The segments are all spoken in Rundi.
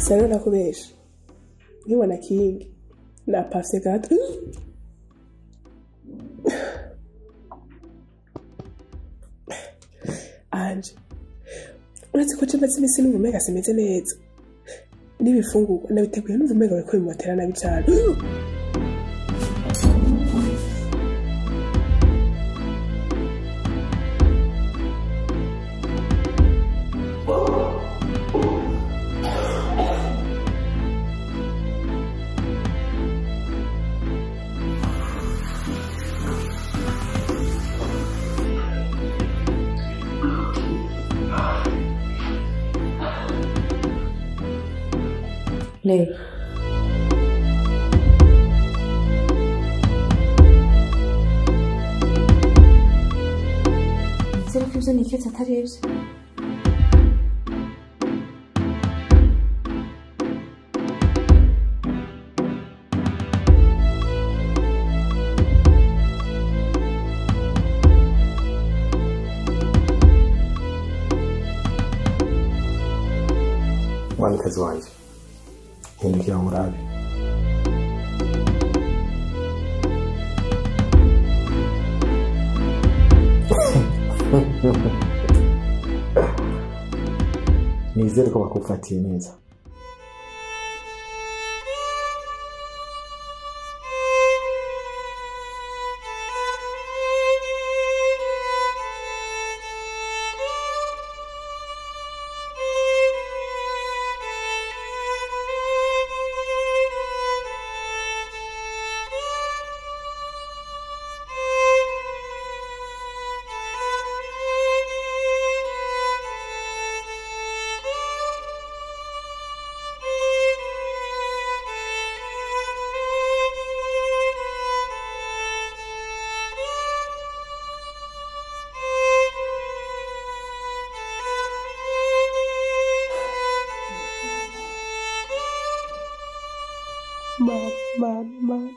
gusa rero nakubesha nkibona kingi napafye gato anje uretse ko maze iminsi numva umenga simeze neza n'ibifungurwa nabiteguye numva umenga bariko bimotera nabi cane Lei. Nizere ko ibyo niketse atari ibyo mwamikazi wanjye hindukira murabe nizere ko bakufatiye neza mana mana mana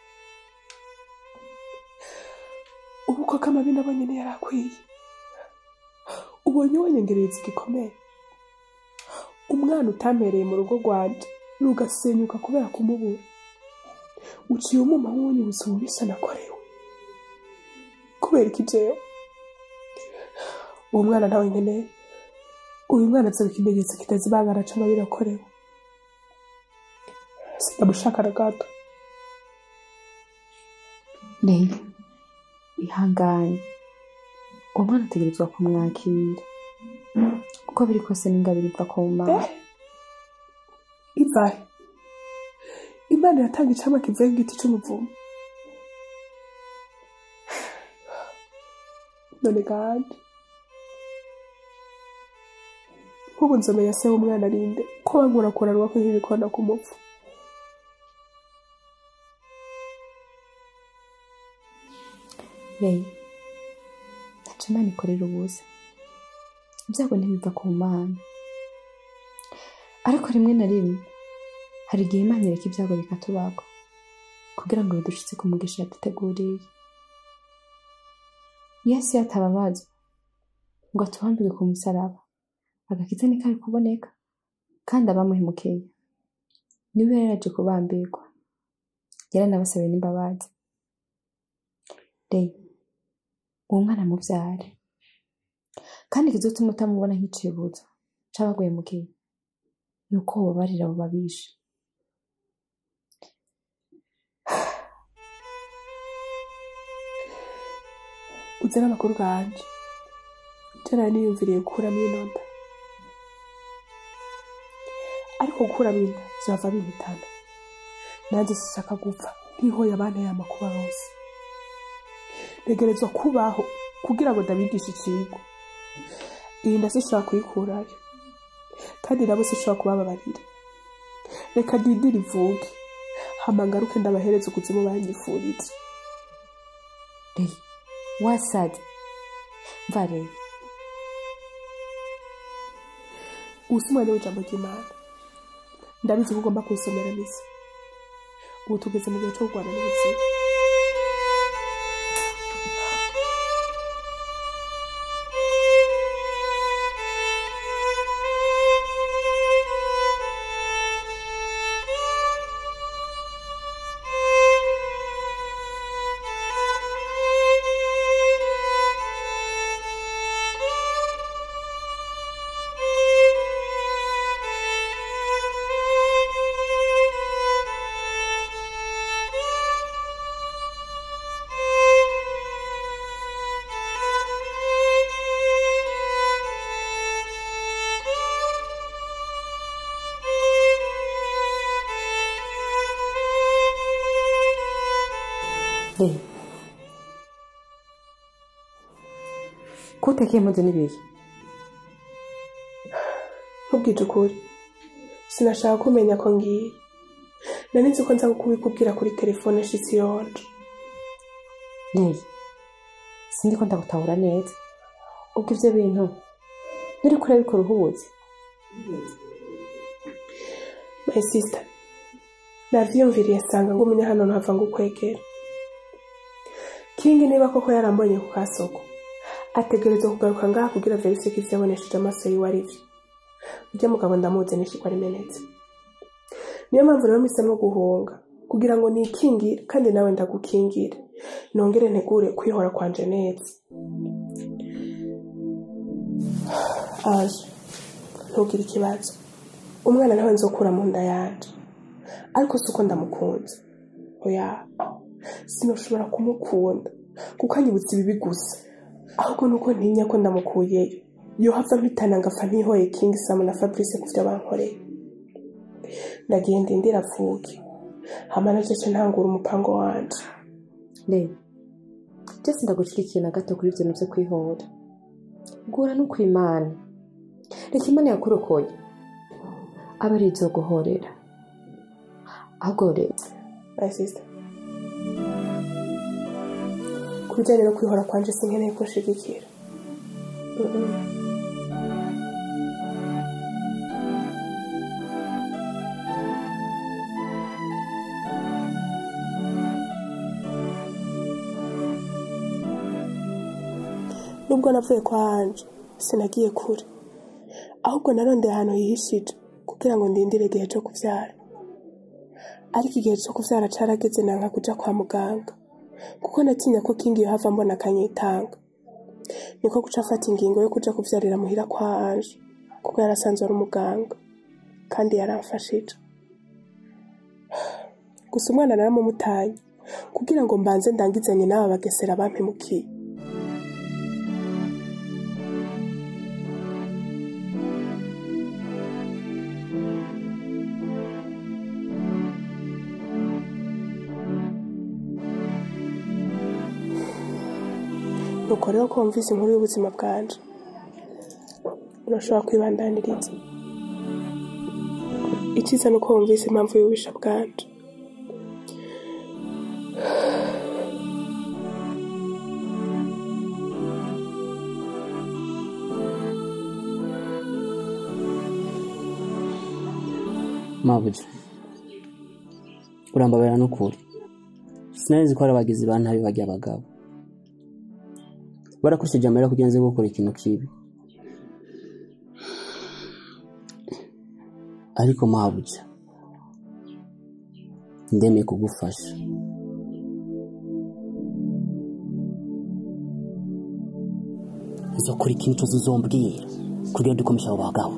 ubu koko amabi nabonye niyo yari akwiye ubonye wonyengereza igikomere umwana utampereye mu rugo rwanje rugasenyuka kubera kumubura uciye umuma nk'uwunyibutsa ububisha nakorewe kubera iki jewe uwo mwana nawe nkeneye uyu mwana azoba ikimenyetso kitazibangana c'amabi nakorewe sinamushaka na gato Lei. ihangane uwo mwana ategerezwa kumwakira uko biri kose n'ingabire iva ku mana ivahe imana yatanga icamwa kivuye ku giti c'umuvumo none kandi nk'ubu nzomenya se w'umwana arinde ko bankurakuranwa ko nk'ibikona ku mupfu Lei. ntaco imana ikorera ubusa ibyago ntibiva ku mana ariko rimwe na rimwe hari igihe imana ireka ibyago bikatubagwa kugira ngo bidushitse ku mugisha yaduteguriye yesu yatababazwa ngo atuhambire ku musaraba agakiza ntikari kuboneka kandi abamuhemukiye niwe yari yaje kubambirwa yaranabasabiye n'imbabazi Lei. uwo mwana mubyare kandi ikizotuma utamubona nk'icibutso c'abaguhemukiye ni uko wobabarira abo babishe uzi n'amakuru ganje jana niyumviriye gukuramo inonda ariko gukuramo inda vyava bimpitana nanjye sishaka gupfa nk'ihoye abanteye amakuba bose ntegerezwa kubaho kugira ngo ndabigishe ikigo iyi nda sishobora kuyikurayo kandi nabo sishobora kubababarira reka ndindire ivuge hama ngaruke ndabahereza ukuzimu banyifuriza Lei. wasaze mva Lei. ubu si umwanya w'ijambo ry'imana ndabizi ko ugomba kunsomera misa ubu tugeze mu gihe cyo kurwana n'ubuzima Leyi ko utekeye impuzu n'ibiki nkubwije ukuri sinashaka kumenya ko ngiye nari nzi ko nza kubikubwira kuri telefone nshitsi yonje Leyi sindi ko ndagutahura neza ubwo ivyo bintu nturi kure bikora uhubuzi my sister navyiyumviriye nsanga ngumye hano ntava ngo ukwegera kingi niba koko yarambonye ku kasoko ategerezwa kugaruka ngaha kugira verifye ko ivyo yabonesheje amaso yiwe ari vyo urya mugabo ndamuzi nishikwa rimenetse niyo mpamvu rero mpisemo guhunga kugira ngo nikingire kandi nawe ndagukingire nongere ntegure kwihora kwanje neza aje ntugire ikibazo umwana nawe nzokura mu nda yanje ariko si uko ndamukunze oya sinoshobora kumukunda kuko anyibutsa ibibi gusa ahubwo nuko ntinya ko ndamukuyeyo yohava mpitana ngapfa ntihoye kingi samu na fabrice ku vyo bankoreye ndagiye ndindira avuke hama najeje ntangura umupango wanje Leyi byose ndagushyigikiye na gato kuri ibyo bintu byo kwihora gura no kwimana reka imana yakurokoye aba ari ibyo guhorera ahubwo rero my sister ku bijyanye no kwihora kwanje sinkeneye ko nshigikira Mhm. nubwo navuye kwa anje sinagiye kure ahubwo narondeye ahantu hihishije kugira ngo ndindire igihe cyo kubyara ariko igihe cyo kubyara carageze nanka kuja kwa muganga kuko natinya ko kingi yohava mbona akanyitanga niko guca afata ingingo yo kuja kuvyarira muhira kwa anje kuko yarasanzwe ari umuganga kandi yaramfashije gusa umwana naramumutanye kugira ngo mbanze ndangizanye n'aba bagesera bampemukiye nuko rero ko wumvise inkuru y'ubuzima bwanje urashobora kwibandaniriza icyiza ni uko wumvise impamvu y'ububisha bwanje mabuja urambabera n'ukuri sinarizi ko hari abagizi ba nabi bajya abagabo barakoresheje amarira kugira ngo nze gukora ikintu kibi ariko mabuja ndemeye kugufasha nzokora ikintu cyose uzombwira kugira ngo dukomeje abo bagabo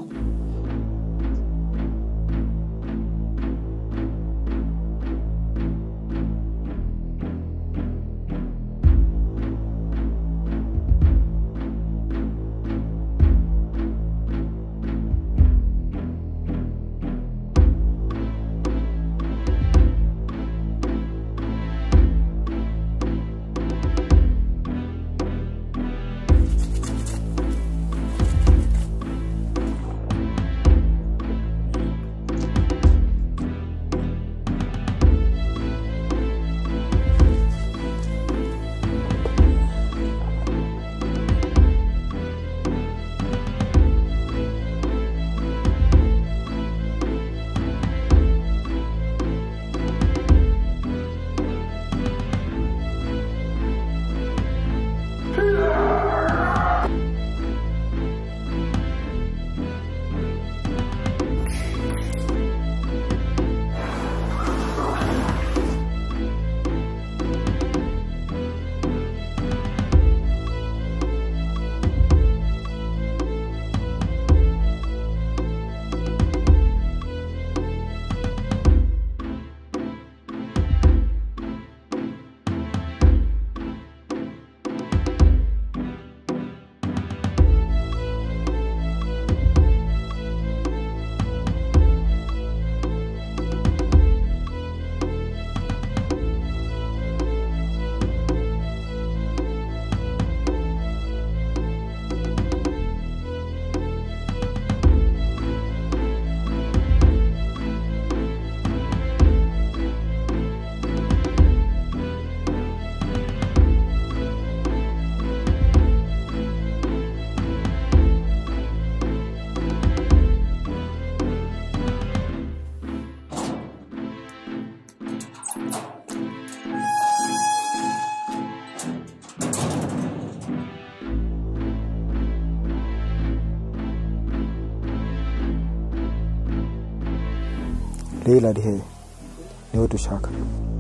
Leila ari hehe niwe dushaka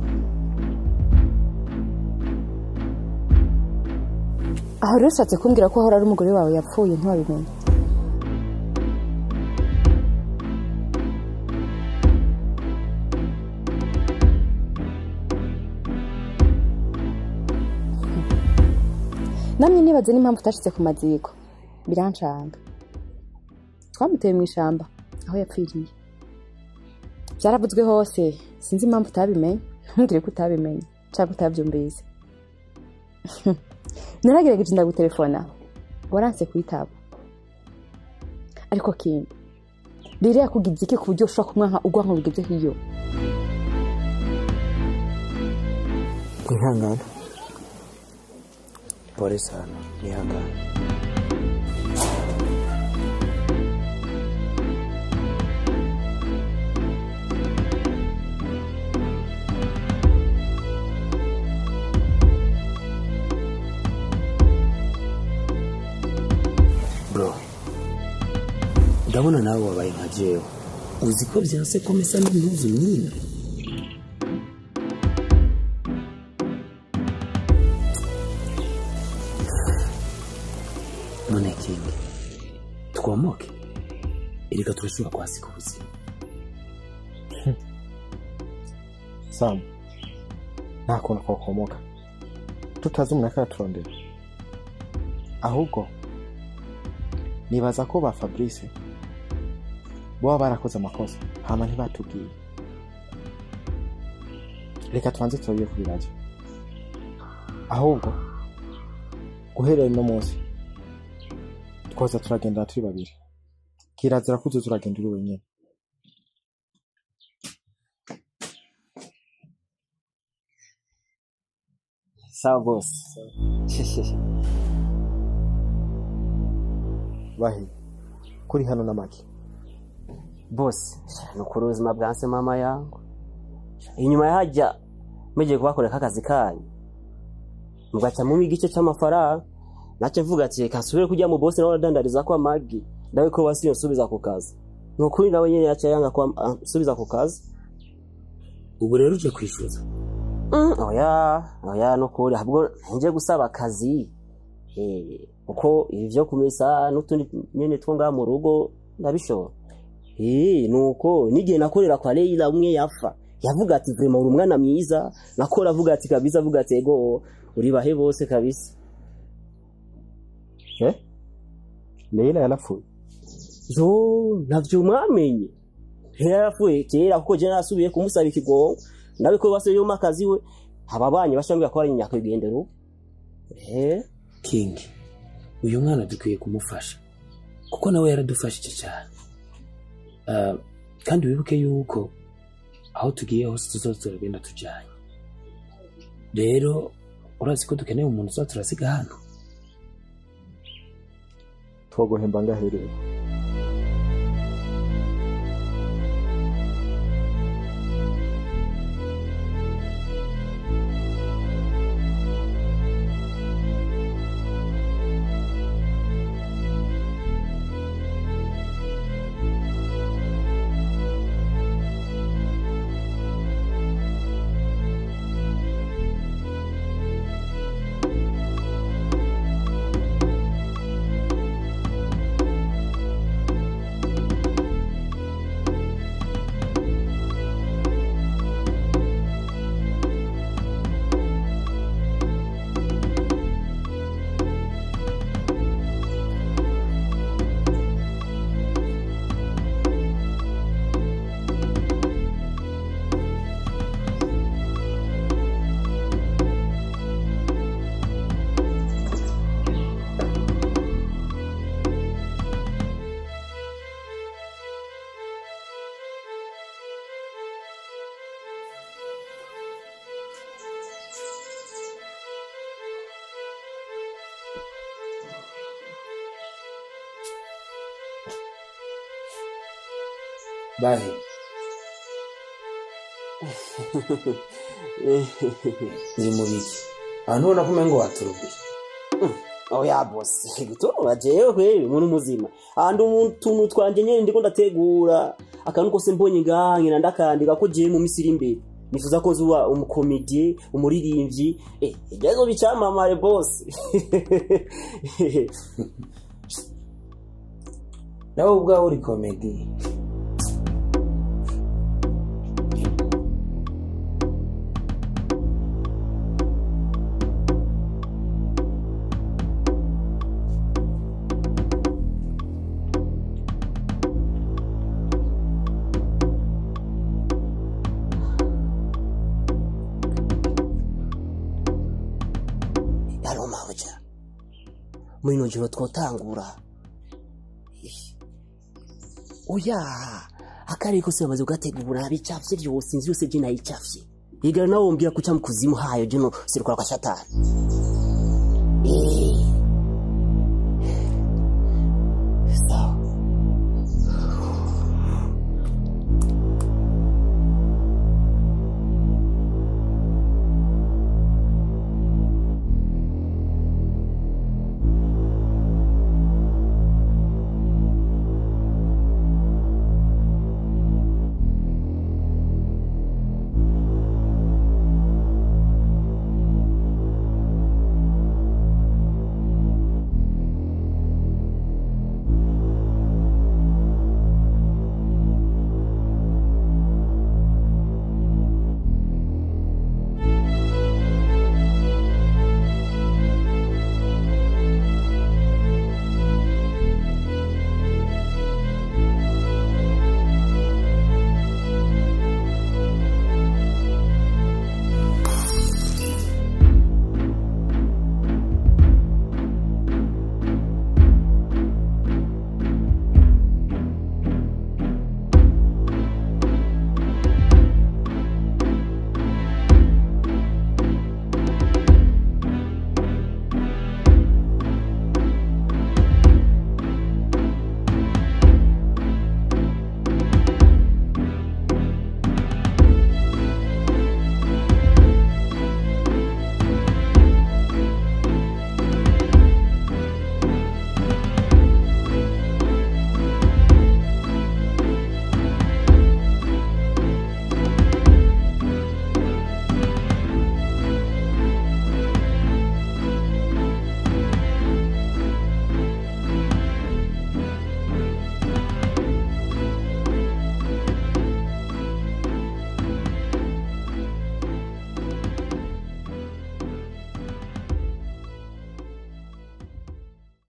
aho rero ushatse kumbwira ko ahora ari umugore wawe yapfuye ntiwabimenye namwe nibaze n'impamvu utashitse ku maziko birancanga twamuteye mu ishamba aho yapfiriye byaravuzwe hose sinzi impamvu utabimenye ntumbwire ko utabimenye cyangwa utabyumvise naragerageje ndagutelefona waranse kuyitaba ariko kindi rero yakugize iki ku buryo ushobora kumwanka ugwanka bigeze hiyo mwihangane pole sana nihangane bro ndabona nawe wabaye nka jewe uzi ko byanse ko mesa n'impuzu nyine none kingi twomoke erega turashobora kwasika ubuzima samu nta kuntu twakomoka tutazi umuntu akaturondera ahubwo nibaza ko ba fabrice boba barakoze amakosa hama ntibatubwiye reka tubanze tubabiye ku biraje ahubwo guherera uno munsi twoza turagendera turi babiri kirazira ko uzoza uragenda uri wenyine sawa bose bahe kuri hano n'amaki bose ni ukuri ubuzima bwanse mama yangu inyuma yahajya mugiye kubakorera akazi kanyu mugaca mu igice cy'amafaranga nacyo mvuga ati reka nsubire kujya mu bosi nawe aradandariza ko amagi nawe ko basi nsubiza ku kazi ni ukuri nawe nyine yaciye yanga ko nsubiza ku kazi ubu rero uje kwishyuza oya oya ni ukuri ahubwo nje gusaba akazi Eh, kuko ibi byo kumesa n'utundi nyine two ngaha mu rugo ndabishobora Eh, nuko n'igihe nakorera kwa Leila umwe yafa yavuga ati vrema uri umwana mwiza nakora avuga ati kabisa avuga ati ego uri bahe bose kabisa eh Leila yarapfuye yo navyo mwamenye yarapfuye kera kuko je nasubiye kumusaba ikigongo nawe ko base yoma akazi we ababanye bashambira ko ari nyakwigendero eh king uyu mwana dukwiye kumufasha kuko nawe yaradufashije cyane Ah, kandi wibuke yuko aho tugiye hose tuzoza turagenda tujyanye rero urazi ko dukeneye umuntu uza turasiga hano twoguhemba ngahereye bahe uri mu biki abantu ubona ko umengo waturubiye oya bosi gutora jewe kweri umuntu muzima andi utuntu twanje nyene ndiko ndategura akantu kose mbonye ngaha nkina ndakandika ko jewe mu misiri imbere nifuza ko zuba umukomedie umuririmbyi eh ibyo bicamamare bosi nawe ubwawe uri komedi yari umabuja muri ino joro twotangura oya akarere kose bamaze kugategura bicafye byose inzu yose je nayicafye igara nawe wombwira kuca mu kuzimu hayo jeno sirukora kwa shatani Eh,